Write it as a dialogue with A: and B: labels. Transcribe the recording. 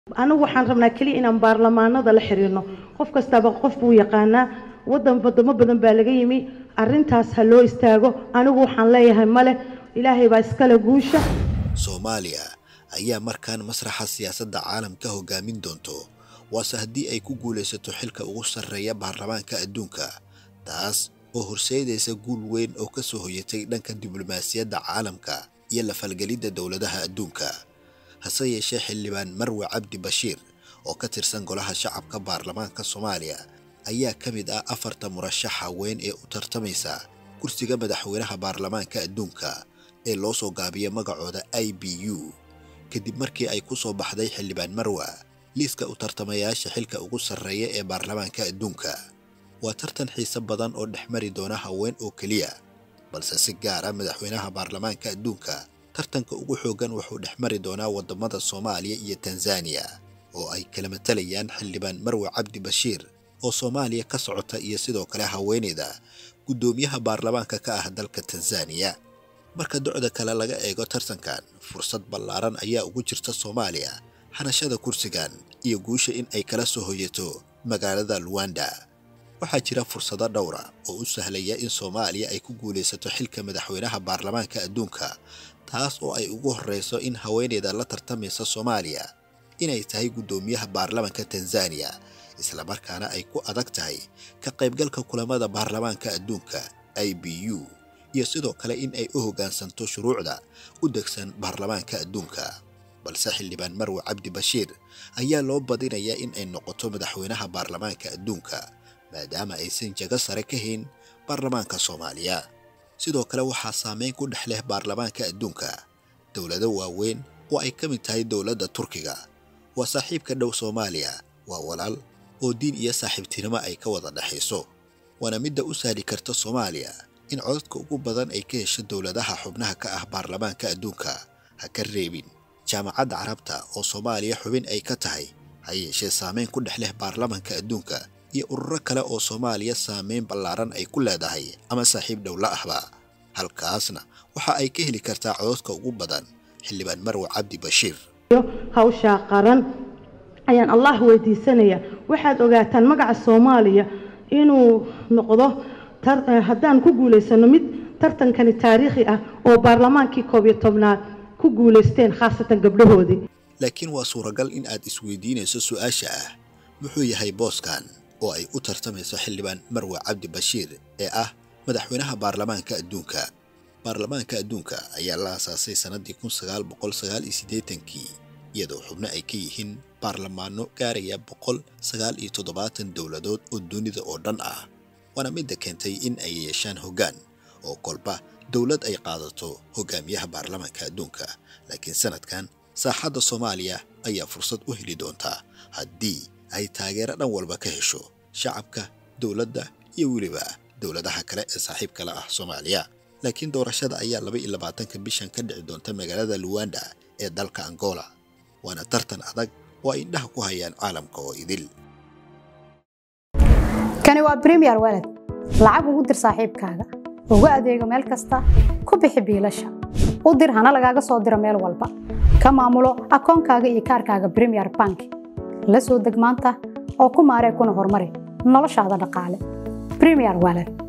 A: anigu waxaan rabnaa keliya inaan baarlamaanada la xiriirno qof kastaba qof buu yaqaanaa wadan wadamo badan baa laga yimi arintaas ha loo istaago anigu waxaan leeyahay male ilaahay baa iskale guusha
B: soomaaliya ayaa markaan masraxa siyaasadda caalamka hogaamin doonto waase haddii ay ku guulaysato xilka ugu sarreeya baarlamaanka adduunka taas oo horseedaysa guul weyn oo ka soo hoyatay dhanka diblomaasiyadda caalamka iyo la falgelidda dowladaha adduunka hase yeeshee xildhibaan marwe cabdi bashiir oo ka tirsan golaha shacabka baarlamaanka soomaaliya ayaa ka mid ah afarta murashaxa weyn ee u tartamaysa kursiga madaxweynaha baarlamaanka adduunka ee loo soo gaabiya magacooda i b u kadib markii ay ku soo baxday xildhibaan marwa liiska u tartamayaasha xilka ugu sarreeya ee baarlamaanka adduunka waa tartan xiise badan oo dhex mari doona haween oo keliya balse si gaar ah madaxweynaha baarlamaanka adduunka tartanka ugu xooggan wuxuu dhex mari doonaa waddamada soomaaliya iyo tanzaniya oo ay kala matalayaan xildhibaan marwe cabdi bashiir oo soomaaliya ka socota iyo sidoo kale haweeneyda guddoomiyaha baarlamaanka ka ah dalka tanzaniya marka docda kale laga eego tartankan fursad ballaaran ayaa ugu jirta soomaaliya hanashada kursigan iyo guusha in ay kala soo hoyato magaalada luwanda waxaa jira fursado dhowra oo u sahlaya in soomaaliya ay ku guulaysato xilka madaxweynaha baarlamaanka adduunka taas oo ay ugu horreyso in haweeneyda la tartamaysa soomaaliya inay tahay guddoomiyaha baarlamaanka tanzaniya islamarkaana ay ku adag tahay ka qaybgalka kulamada baarlamaanka adduunka i b u iyo sidoo kale in ay u hoggaansanto shuruucda u degsan baarlamaanka adduunka balse xildhibaan marwe cabdi bashiir ayaa loo badinayaa in ay noqoto madaxweynaha baarlamaanka adduunka maadaama aysan jago sare ka hayn baarlamaanka soomaaliya sidoo kale waxaa saameyn ku dhex leh baarlamaanka adduunka dowlado waaweyn oo ay ka mid tahay dowladda turkiga waa saaxiibka dhow soomaaliya waa walaal oo diin iyo saaxiibtinimo ay ka wada dhexayso waana midda u sahli karta soomaaliya in codadka ugu badan ay ka hesho dowladaha xubnaha ka ah baarlamaanka adduunka ha ka reebin jaamacadda carabta oo soomaaliya xubin ay ka tahay ha yeeshee saameyn ku dhex leh baarlamaanka adduunka iyo ururo kale oo soomaaliya saameyn ballaaran ay ku leedahay ama saaxiib dhowla ahba halkaasna waxa ay ka heli kartaa cododka ugu badan xildhibaan marwe cabdi bashiir
A: hawshaa qaran ayaan allah weydiisanaya waxaad ogaataan magaca soomaaliya inuu noqdo haddaan ku guulaysano mid tartankani taariikhi ah oo baarlamaankii koob iyo tobnaad ku guulaysteen khaasatan gabdhahoodii
B: laakiin waa suuragal in aad isweydiinayso su-aasha ah muxuu yahay booskan oo ay u tartamayso xildhibaan marwe cabdi bashiir ee ah madaxweynaha baarlamaanka adduunka baarlamaanka adduunka ayaa la aasaasay sannaddii kun sagaal boqol sagaal iyo siddeetankii iyadoo xubno ay ka yihiin baarlamaano gaaraya boqol sagaal iyo toddobaatan dowladood oo dunida oo dhan ah waana midda keentay in ay yeeshaan hoggaan oo kolba dowlad ay qaadato hogaamiyaha baarlamaanka adduunka laakiin sanadkan saaxadda soomaaliya ayaa fursad u heli doontaa haddii ay taageero dhan walba ka hesho shacabka dowladda iyo weliba dowladaha kale ee saaxiibka la ah soomaaliya laakiin doorashada ayaa laba iyo labaatanka bishan ka dhici doonta magaalada luwanda ee dalka angola waana tartan adag oo ay indhaha ku hayaan caalamka oo idil
C: kani waa bremiyer walad lacag ugu dir saaxiibkaaga ugu adeego meel kasta ku bixi biilasha u dir hana lagaaga soo diro meel walba ka maamulo akoonkaaga iyo kaarkaaga bremiyer bank la soo deg maanta oo ku maaree kuna horumari noloshaada dhaqaale bremiyer walad